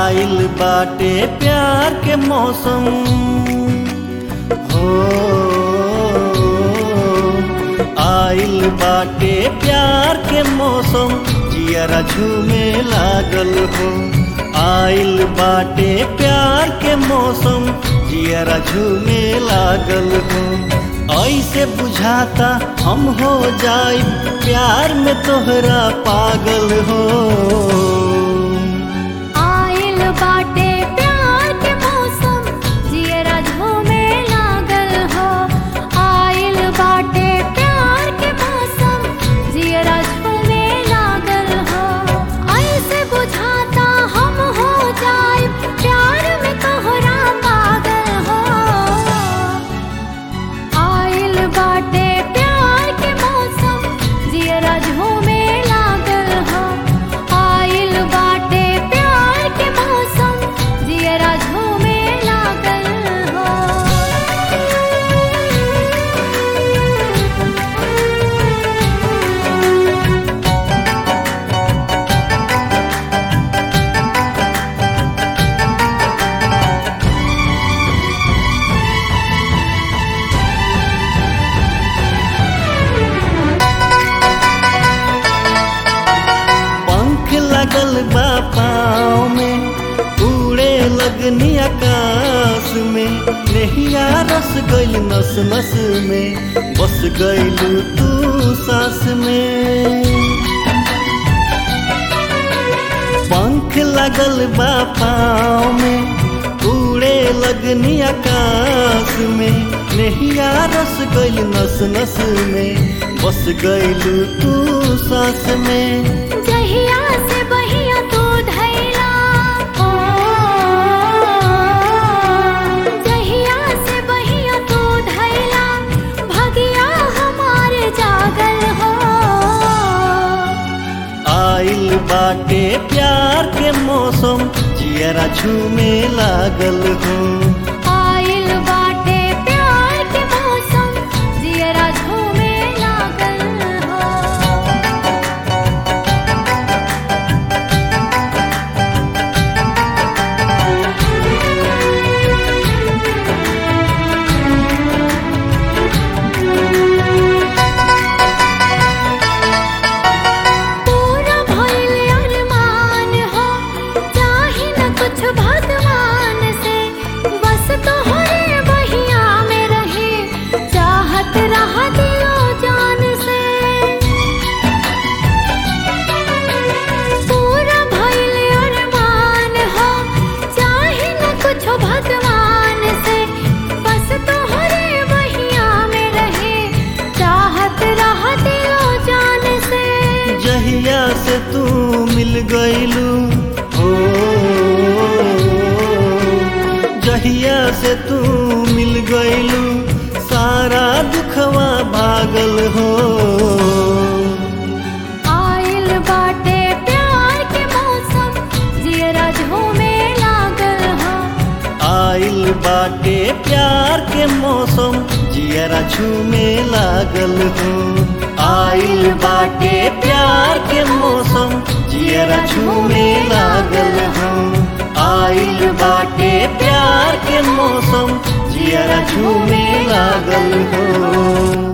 आइल बाटे प्यार के मौसम हो आइल बाटे प्यार के मौसम जियरा झूमे लागल हो आइल बाटे प्यार के मौसम जियरा झूमे लागल हो ऐसे बुझाता हम हो जाए प्यार में तोहरा पागल हो आइल बाटे प्यार के मौसम जियरा झूमे लागल हो आइल बाटे प्यार के मौसम जियरा झूमे लागल हो ऐसे बुझाता हम हो जाए प्यार में तोहरा पागल हो आइल बाटे प्यार के मौसम जियरा झूमे लागल हो आइल बाटे प्यार के मौसम जियरा झूमे लागल हो पंख लगल बा पाँव में उड़े लगनी आकाश में नहिया रस गइल नस नस में बस गइलू तू सांस में पंख लगल बा पाँव में उड़े लगनी आकाश में नहिया रस गइल नस नस में बस गइलू तू सांस में जहिया से बहिया तू धैला ओ जहिया से बहिया तू धैला भगिया हमारे जागल हो आइल बाटे प्यार के मौसम जियरा झूमे लागल हो आइल बाटे प्यार के मौसम जियरा झूमे लागल हो पूरा भइल अरमान हो चाही न कुछ भगवान से बस तोहरे बहिया में रहे चाहत रह दिलो जान से पूरा भइल अरमान हो चाही न कुछ भगवान से बस तोहरे बहिया में रहे चाहत रह दिलो जान से जहिया से तू मिल गइलू हो जहिया से तू मिल गइलू सारा दुखवा भागल हो आइल बाटे प्यार के मौसम जियरा झूमे लागल हो आइल बाटे प्यार के मौसम जियरा झूमे लागल हो आइल बाटे प्यार के मौसम जियरा झूमे लागल हो आइल बाटे प्यार के मौसम जियरा झूमे लागल हो